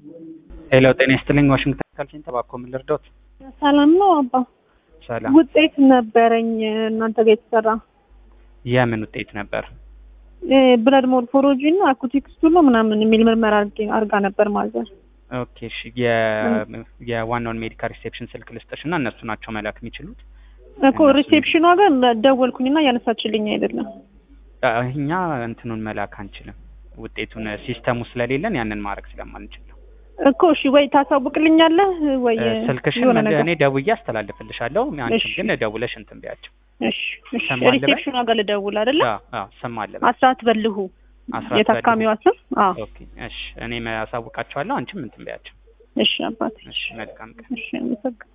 ሄሎ ጤና ይስጥልኝ። ዋሽንግተን ካልሲን ተባኮ ምን ልርዳዎት? ሰላም ነው አባ። ሰላም። ውጤት ነበረኝ እናንተ ጋር የተሰራ የምን ውጤት ነበር? ብለድ ሞርፎሎጂ እና አኩቲክ ስቱሎ ምናምን የሚል ምርመራ አድርጌ- አድርጋ ነበር ማዘር። ኦኬ እሺ። የ- የዋናውን ሜዲካል ሪሴፕሽን ስልክ ልስጥሽ እና እነሱ ናቸው መላክ የሚችሉት። እኮ ሪሴፕሽኗ ጋር ደወልኩኝና እያነሳችልኝ አይደለም። አ- እኛ እንትኑን መላክ አንችልም። ውጤቱን ሲስተሙ ስለሌለን ያንን ማድረግ ስለማንችል ነው። እኮ እሺ፣ ወይ ታሳውቅልኛለህ ወይ እ፣ ስልክሽን የሆነ መለ- ነገር እኔ ደውዬ አስተላልፍልሻለሁ። አንቺም እሺ። ግን ደውለሽ እንትን ቢያቸው። እሺ፣ እሺ። ስም አለ በል? ሪሴፕሽኗ ጋር ልደውል አይደለ? አዎ፣ አዎ፣ ስም አለ። አስራት በልሁ አስራት የታካሚዋ ስም። አዎ፣ ኦኬ እሺ። እኔ አሳውቃቸዋለሁ። አንቺም እንትን ቢያቸው። እሺ አባቴ። እሺ፣ መልካም ቀን። እሺ፣ አመሰግናለሁ።